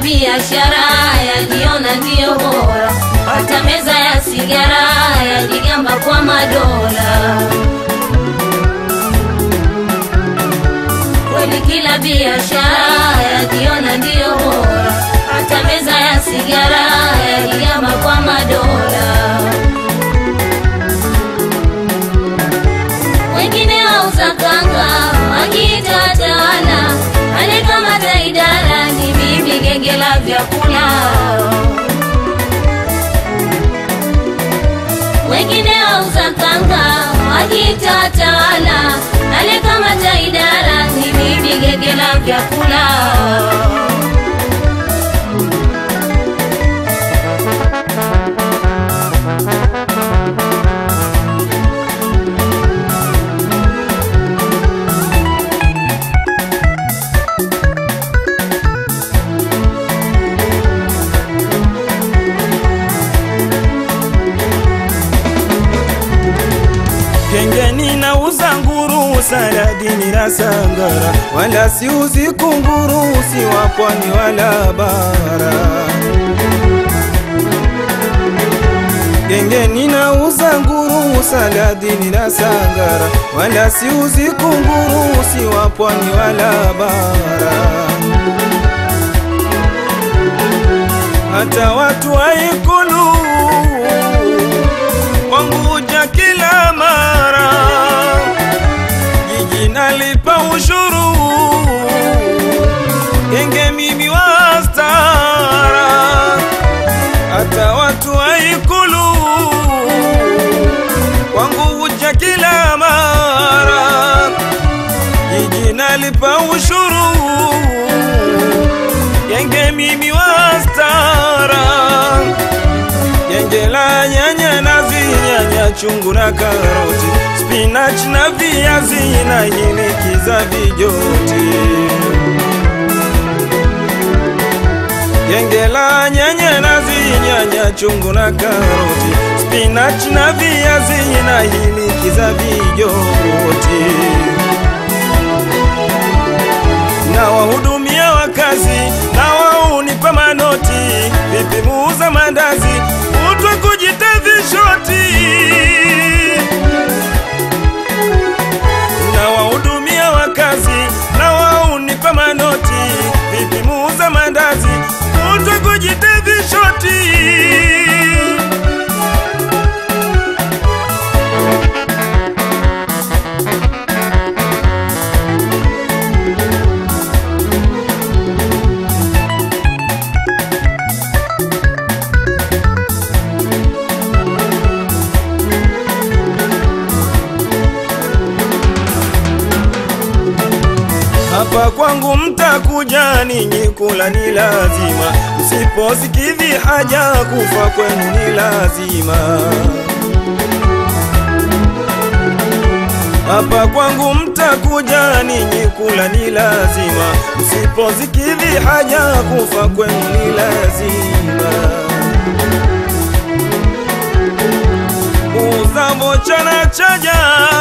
biashara yajiona ndiyo bora, hata meza ya sigara yajigamba kwa madola. Kweli kila biashara yajiona ndiyo bora, hata meza ya sigara yajigamba kwa madola. wengine wauza kanga wakiita watawala, anayekamata idara ni mimi, genge la vyakula. Wengine wauza kanga wakiita watawala, anayekamata idara ni mimi, genge la vyakula. Kengeni nauza nguru, saladini na sangara, wala siuzi kunguru, si wa pwani wala bara. Gengeni nauza nguru, saladini na sangara, wala siuzi kunguru, si wa pwani wala bara. Hata watu wa Ikulu kwangu huja kila mara, jiji nalipa ushuru, genge mimi wa stara. Hata watu wa Ikulu kwangu huja kila mara, jiji nalipa ushuru, genge mimi wa stara genge la nyanya nazi, nyanya chungu na karoti, spinach na viazi na hiliki za vijoti. Genge la nyanya nazi, nyanya chungu na karoti, spinach na viazi na hiliki za vijoti na wahudumia wakazi na waunipa manoti, vipi muuza mandazi utwa kujita vishoti na wahudumia wakazi na waunipa manoti, vipi muuza mandazi utwa kujita vishoti Hapa kwangu mtakuja ninyi kula ni lazima, msiposikidhi haja kufa kwenu ni lazima. Hapa kwangu mtakuja ninyi kula ni lazima, msiposikidhi haja kufa kwenu ni lazima. Uza vocha na chaja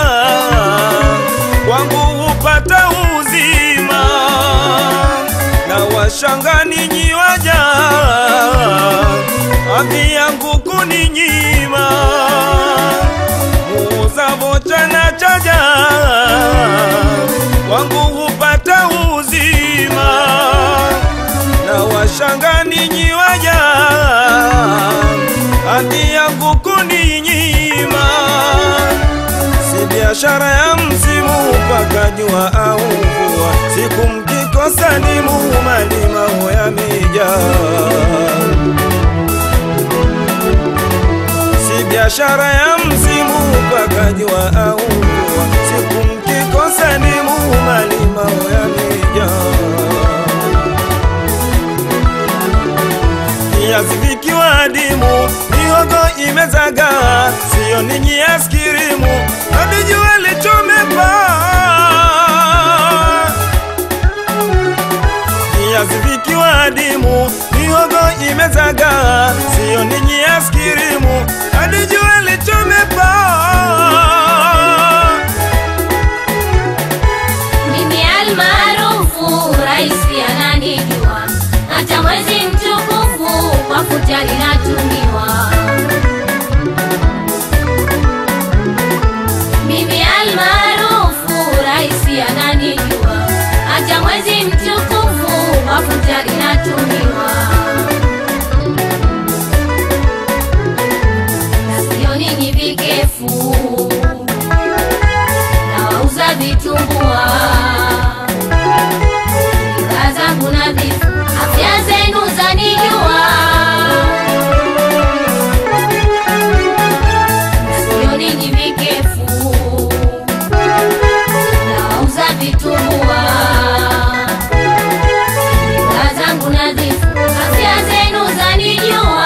kwangu hupata uzima, na washanga ninyi waja hadhi yangu kuninyima. Muuza vocha na chaja kwangu hupata uzima, na washanga ninyi waja hadhi yangu kuninyima si biashara ya msimu mpaka jua au mvua, siku mkikosa ni mumalimao yamejaa. Si biashara ya msimu mpaka jua au mvua, siku mkikosa ni mumalimao yamejaa. viazi vikiwa adimu, mihogo imezaga, sio ninyi askirimu, hadi jua lichomepa. Viazi vikiwa adimu, mihogo imezaga, sio ninyi askirimu, hadi jua lichomepa. Mimi almaarufu rais ananijua, hata mwezi pia nanijua hata mwezi mtukufu mafuta inatumiwa na sio ninyi vikefu na wauza vitumbua bidhaa zangu nadhifu afya zenu zanijua sio ninyi vikefu na wauza vitumbua bidhaa zangu nadhifu afya zenu zanijua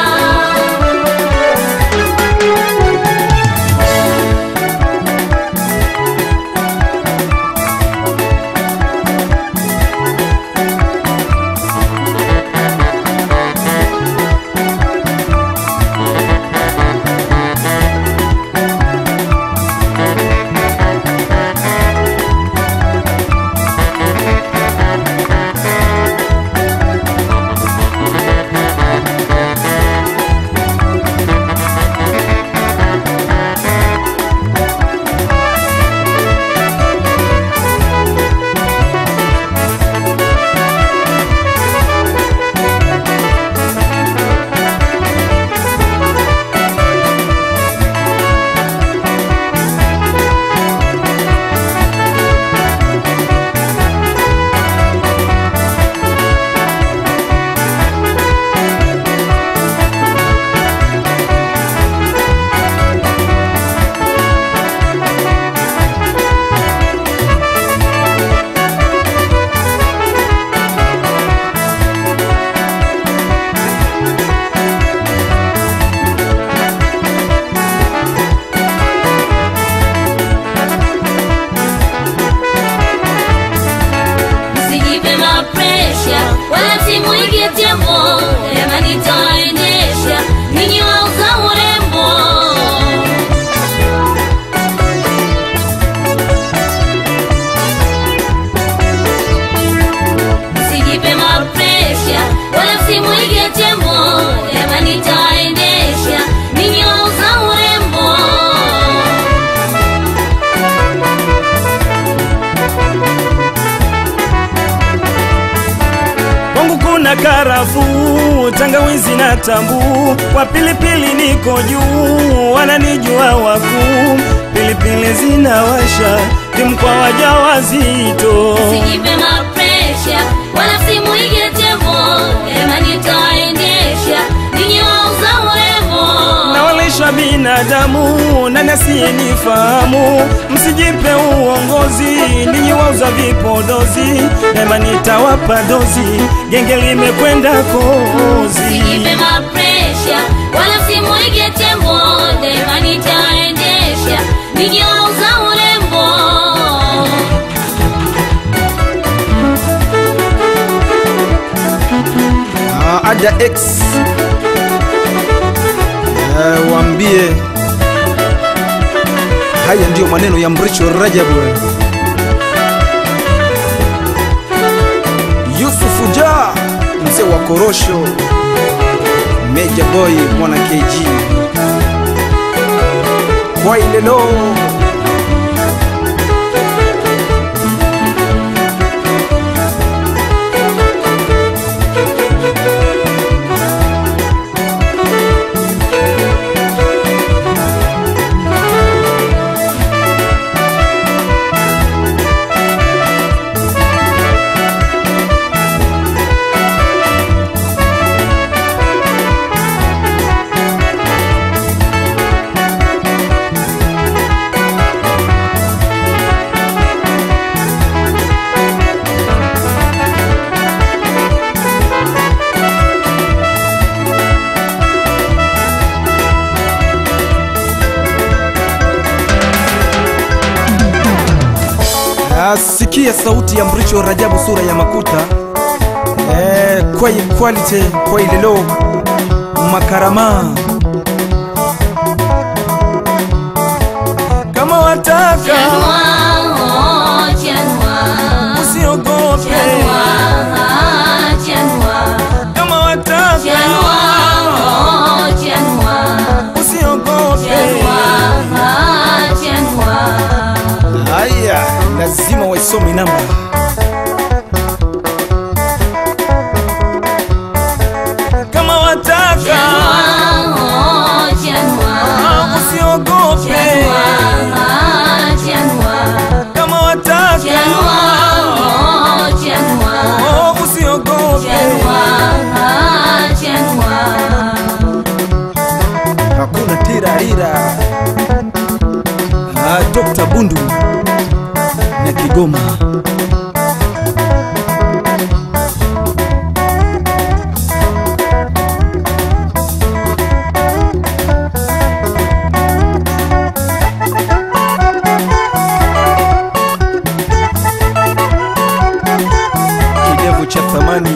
Msijipe mapresha wala msimuige tembo, jamani taendesha ninyi wauza urembo. Msijipe mapresha wala msimuige tembo, jamani taendesha ninyi wauza urembo. Kwangu kuna karafuu, tangawizi na tambu, kwa pilipili niko juu, wananijua wakuu, pilipili zinawasha timu kwa wajawazito. Usijipe mapresha wala msimuige tembo, jamani taendesha ninyi wauza urembo. nawalisha binadamu na nasiyenifahamu, msijipe uongozi, ninyi wauza vipodozi, daima nitawapa dozi, genge limekwenda kozi. Usijipe mapresha wala msimuige tembo, jamani taendesha ninyi wauza urembo. Ah, Ada X Eh, waambie haya ndiyo maneno ya Mricho Rajabu. Yusufu Ja mzee wa korosho, Meja Boy mwana KG kwa ilelo Asikia sauti ya Mricho Rajabu, sura ya makuta eh, kwa quality kwa ilelo makarama Kama wataka Chanua, oh, chanua. usiogope, Chanua, chanua. kama wataka Chanua, oh, chanua. usiogope. Chanua, chanua. haya lazima lazima waisome namba kama wataka Janua, janua, usiogope janua, janua, kama wataka janua, janua, oh, usiogope janua, janua. hakuna tirarira ah, Dr. Bundu na Kigoma kidevu cha thamani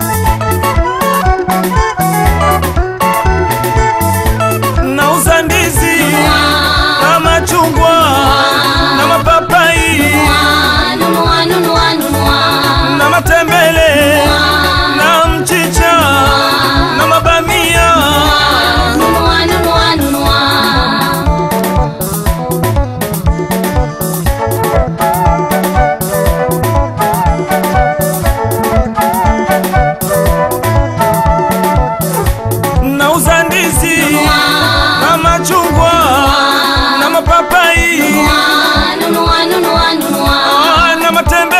nauza ndizi na machungwa na mapapai Nunua, nunua, nunua, na matembele na mchicha na mabamia nunua, nunua, nunua. nauza ndizi na machungwa na mapapai Nunua, nunua, nunua. na matembe